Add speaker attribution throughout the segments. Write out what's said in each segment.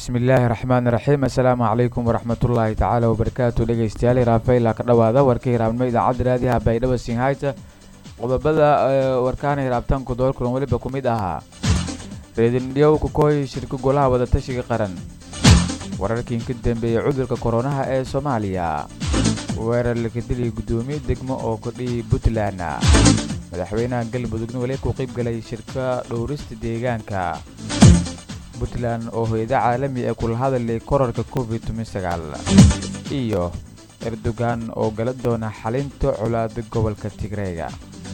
Speaker 1: bismillaahi raxmaani raxiim assalaamu calaykum waraxmatullaahi tacaala wabarakaatu dhegeystayaal raafayla ka dhowaada warka hiraabnimo idaacadda raadiyaha baydhabo sinhayta qodobada warkaana hiraabtaanku doorkulan weliba ku mid ahaa reedindhiyow kukooy shirka golaha wadatashiga qaran wararkii ka dambeeyey cudurka koronaha ee soomaaliya weerar lakadilii guddoomiye degmo oo kordhiyay puntland madaxweynaha galmudugna weli ku qeybgalay shirka dhowrista deegaanka puntland oo hoyada caalami ee kula hadalay korarka covid iyo erdogan oo gala doona xalinta colaada gobolka tigreega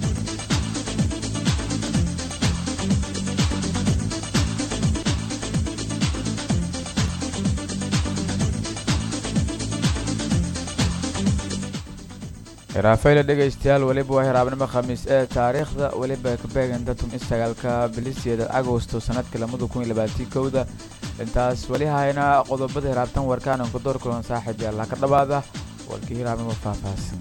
Speaker 1: raafayla dhegaystayaal weliba waa hiraabnimo khamiis ee taariikhda weliba kabeeganta tum isagaalka bilisyada agosto sanadka lamada kun iyo labaatii kowda intaas weli hayna qodobada hiraabtan warkaananku door kulan saaxiib yaallaa ka dhawaada warkii hiraabnimo faahfaahsan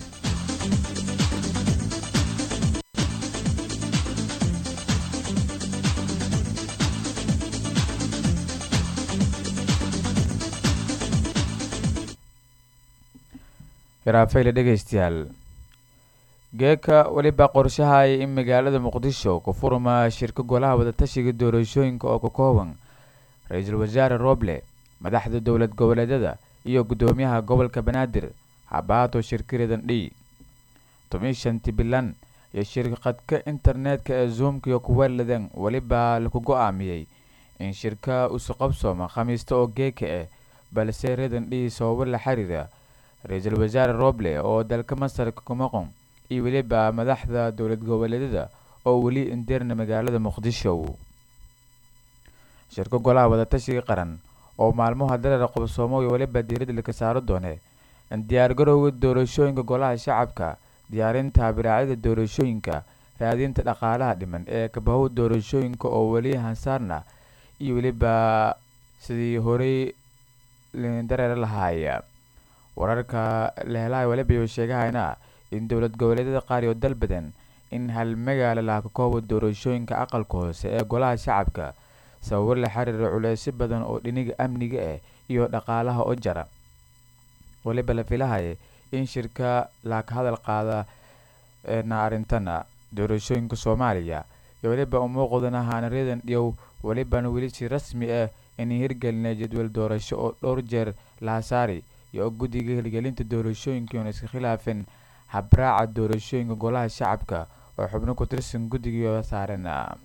Speaker 1: hiraafayla dhegaystayaal geeka weliba qorshahaya in magaalada muqdisho ku furma shirka golaha wadatashiga doorashooyinka oo ka kooban ra-iisul wasaare roble madaxda dowlad goboleedyada iyo guddoomiyaha gobolka banaadir habaato shirkiredan dhi tomishanti bilan iyo shirkadka internetka ee zoomkiyo kuweladan weliba laku go-aamiyey in shirka isu qabsooma khamiista oo geeka ah balse redan dhi sababo la xiriira ra-iisul wasaare roble oo dalka masarka ku maqon iyo weliba madaxda dowlad goboleedyada oo weli indeerna magaalada muqdisho shirka golaha wadatashiga qaran oo maalmaha dareera qobsoomo iyo weliba diiradda laka saaro doone diyaargarowga doorashooyinka golaha shacabka diyaarinta biraacyada doorashooyinka raadinta dhaqaalaha dhiman ee kabahow doorashooyinka oo weli hansaarna iyo weliba sidii horey dareera lahaaya wararka lehelaya weliba sheegahayna in dowlad goboleedyada qaar iyo dal badan in hal magaalo laha ka kooba doorashooyinka aqalka hoose ee golaha shacabka sababo la xiriira culeysyo badan oo dhiniga amniga ah iyo dhaqaalaha oo jara weliba la filahaya in shirka laaka hadal qaada na arrintana doorashooyinka soomaaliya iyo weliba umuuqdana haanaryadan dhiyow welibana weli si rasmi ah in hirgelinay jadwal doorasho oo dhowr jeer lahasaari iyo guddiga hirgelinta doorashooyinka oon iska khilaafin habraaca doorashooyinka golaha shacabka oo xubno ku tirsan guddigiio saaran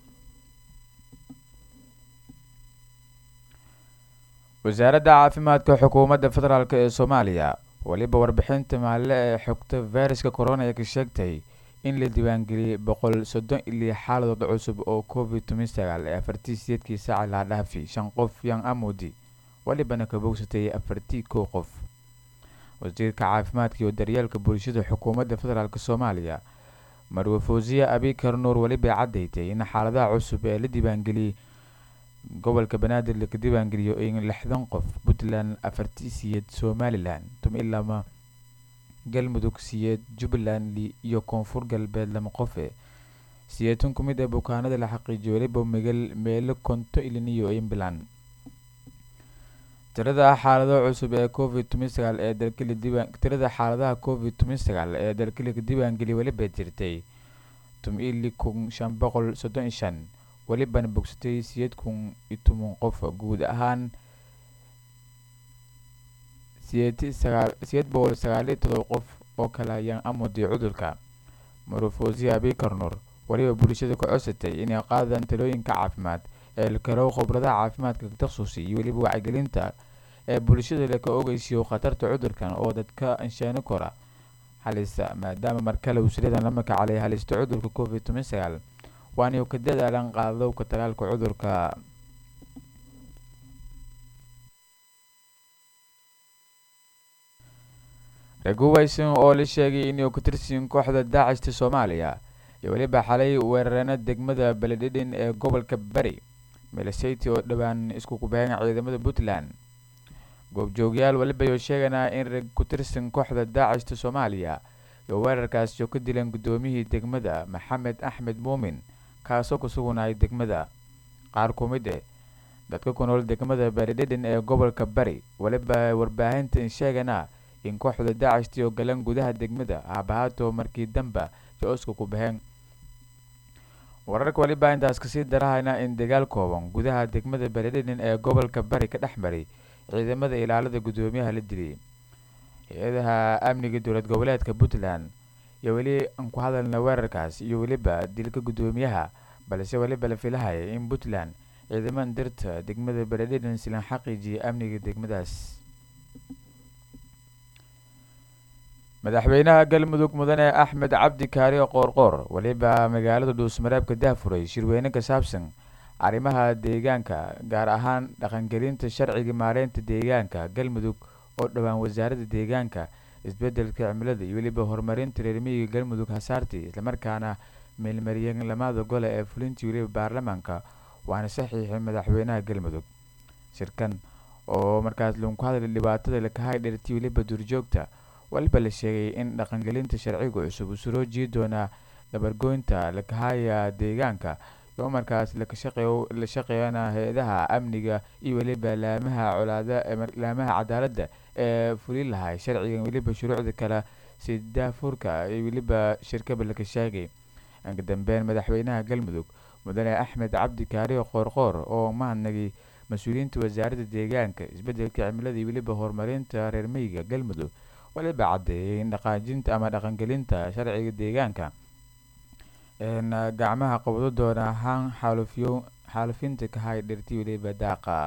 Speaker 1: wasaaradda caafimaadka xukuumadda federaalk ee soomaaliya weliba warbixinta maalle ee xogta fayraska corona ee ka sheegtay in la diiwaangeliyey boqol soddon iyo xaaladood cusub oo covid toban sagaal ee afartii sideedkii saaca laha dhaafi shan qof yan amudi welibana ka bogsatay afartii kow qof wasiirka caafimaadka iyo daryeelka bulshada xukuumadda federaalk soomaaliya marwe fawsiya abikar nuur welibay caddaytay in xaaladaha cusub ee la diiwaangeliyey gobolka banaadir laka diiwaangeliyo in lixdan qof puntland afartii siyeed somalilan tumilama galmudug siyeed jubbaland iyo koonfur galbeed lama qofe siyeetan ku mid ee bukaanada la xaqiijiyo weliba megal meelo konto iliniyo imbilan tirada xaalado cusub ee covid toban sagaal ee dalkali diiwaan tirada xaaladaha covid toban sagaal ee dalkalika diiwaangeliya weliba jirtay tum-ili kun shan boqol soddon iyo shan welibana bogsatay siyeed kun iyo toban qof guud ahaan siyeed sagaal siyeed boqol sagaaliyo todoba qof oo kale ayaan amudii cudurka marufosiya abikarnur weliba bulshada ka codsatay inay qaadaan talooyinka caafimaad ee lakarow khibradaha caafimaadka taksusi iyo weliba wacyigelinta ee bulshada laka ogeysiyo khatarta cudurkan oo dadka anshaani kora halista maadaama markale wasiradan la makacalay halista cudurka covid toban sagaal waana ka dadaalan qaadowka talaalka cudurka raguwayson oo la sheegay inuu ka tirsiin kooxda daacista soomaaliya iyo weliba xalay weerareena degmada beledhidhin ee gobolka bari milisati oo dhowaan isku kubaheen ciidamada puntland goobjoogyaal weliba ayuu sheeganaa in rag ku tirsan kooxda daacista soomaaliya iyo weerarkaasi oo ka dileen guddoomiyihii degmada maxamed axmed muumin kaasoo ku sugunayay degmada qaar ku mid eh dadka ku nool degmada baridhedhen ee gobolka bari weliba warbaahinta sheegana in kooxda daacishtii oo galan gudaha degmada haabahaato markii damba jo-oska ku baxeen wararka weliba intaas kasii darahayna in dagaal kooban gudaha degmada baridhedhen ee gobolka bari ka dhex maray ciidamada ilaalada guddoomiyaha la diliyay hay-adaha amniga dowlad goboleedka puntland iyo weli aan ku hadalna weerarkaas iyo weliba dilka guddoomiyaha balse weliba la filahaya in puntland ciidamada dirta degmada baridhedhen silan xaqiijiyay amniga degmadaas madaxweynaha galmudug mudane axmed cabdi kaari qoorqoor weliba magaalada dhuusmareebka dahfuray shirweyne ka saabsan arrimaha deegaanka gaar ahaan dhaqangelinta sharciga maareynta deegaanka galmudug oo dhowaan wasaaradda deegaanka isbedelka cimilada iyo weliba horumarinta reermiyiga galmudug hasaarti islamarkaana meelmariyeen lamada gole ee fulintii weliba baarlamaanka waana saxiixay madaxweynaha galmudug shirkan oo markaas lagu hadlay dhibaatada lakahay dherti weliba duurjoogta waliba la sheegay in dhaqangelinta sharciga cusub uu suroo jii doonaa dabargoynta lakahaya deegaanka oo markaas la shaqeeyana hay-adaha amniga iyo weliba laamaha colaada laamaha cadaaladda ee fulin lahay sharcigan weliba shuruucda kale si daafurka iyo weliba shirkaba laka sheegay inka dambeyn madaxweynaha galmudug mudane axmed cabdi kaariyo qoorqoor oo mahadnagay mas-uuliyiinta wasaaradda deegaanka isbedelka cimilada iyo weliba horumarinta reermeyga galmudug waliba caddeeyay in dhaqaajinta ama dhaqangelinta sharciga deegaanka gacmaha qabdo doona ahaan xaalufiyo xaalufinta kahay dhirti weliba daaqa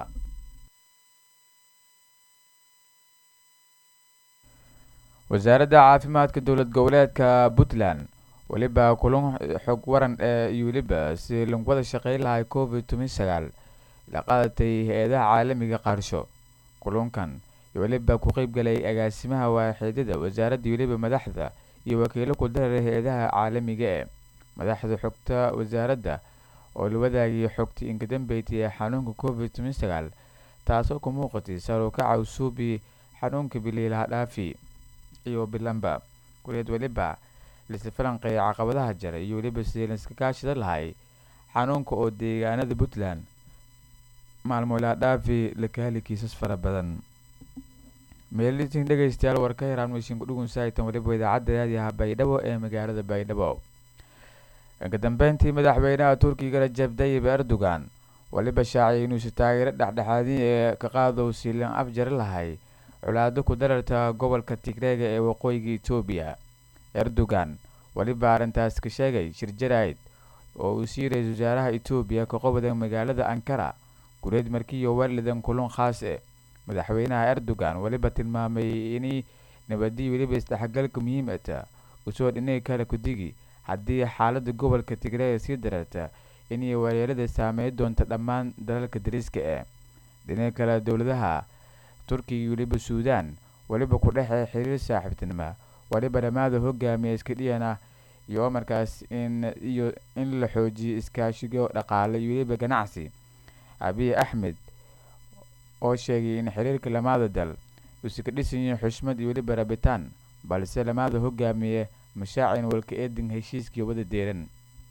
Speaker 1: wasaaradda caafimaadka dowlad goboleedka puntland weliba kulan xog waran ee iyo weliba si lagu wada shaqeyn lahay covid toban sagaal la qaadatay hay-adaha caalamiga qaarsho kulunkan iyo weliba ku qeyb galay agaasimaha waaxidyada wasaaradda weliba madaxda iyo wakiilo ku dareeray hay-adaha caalamiga ee madaxda xogta wasaaradda oo la wadaagayay xogta inkadambeytay ee xanuunka covid toban sagaal taasoo ku muuqatay sarukaca usuubi xanuunka biliilaha dhaafi iyo bilanba kuleed weliba lasi falanqeeya caqabadaha jara iyo weliba sidii laiska kaashida lahay xanuunka oo deegaanada puntland maalmoolaa dhaafi laka heli kiisas fara badan meelitin dhegeystayaal war ka yaraan meeshin kudhugun saaitan weliba idaacadda raadiyaha baydhabo ee magaalada baydhabo inka dambeyntii madaxweynaha turkiga rajab dayib erdogan weliba shaaciyay inuusi taageero dhexdhexaadin ee ka qaadow silan afjari lahay colaado ku dararta gobolka tigreega ee waqooyiga etoobiya erdogan weliba arrintaas ka sheegay shir jaraid oo uu sii ra-isul wasaaraha etoobiya ka qobda magaalada ankara gureed markiiyo walidan kulun khaas e madaxweynaha erdogan weliba tilmaamay inay nabadii weliba isdhexgalka muhiimata usoo dhinay kale kudigi haddii xaalada gobolka tigreega sii dararta inay weerarada saameyn doonta dhammaan dalalka dariska ee dhinaca kale dowladaha turkiga weliba suudan weliba ku dhexee xiriir saaxiibtinimo weliba dhammaada hogaamiya iska dhiyana iyo markaas in iyo in la xoojiyo iskaashigo dhaqaale iyo weliba ganacsi abiy axmed oo sheegay in xiriirka lamaada dal uusi ka dhisan yahay xushmad iyo weliba rabitaan balse lamaada hogaamiye mashaacin walka eedin heshiiskii wada deeran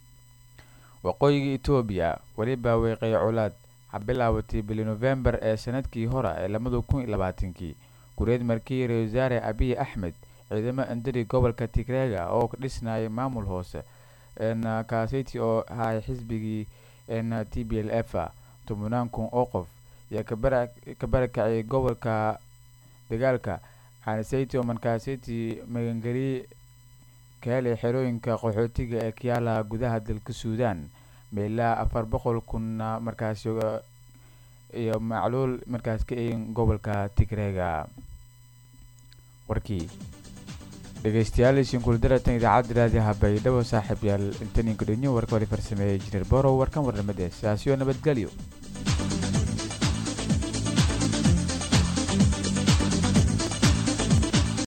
Speaker 1: waqooyiga etoobiya weliba weeqay colaad ha bilaabatay bili novembar ee sanadkii hore ee lamada kun iyo labaatankii gureed markii ra-isul wasaare abiy axmed ciidamo andari gobolka tigreega oo ka dhisnayay maamul hoose kaasiti oo ahay xisbigii t b l f tobanaan kun oo qof ayaa ka barakaciyay gobolka dagaalka hanisati oo markaasiti magangeliye ka helay xerooyinka qaxootiga ee kayaala gudaha dalka suudan meelaa afar boqol kunna markaas iyo macluul markaas ka eegin gobolka tigreega warkii dhegeystayaal ishinkuldaratan idaacadda raadiyaha baydhabo saaxiib yaal intaninka dhenyo warka wali farsameeyay injineer borow warkan warnamade sidaasiyo nabadgelyo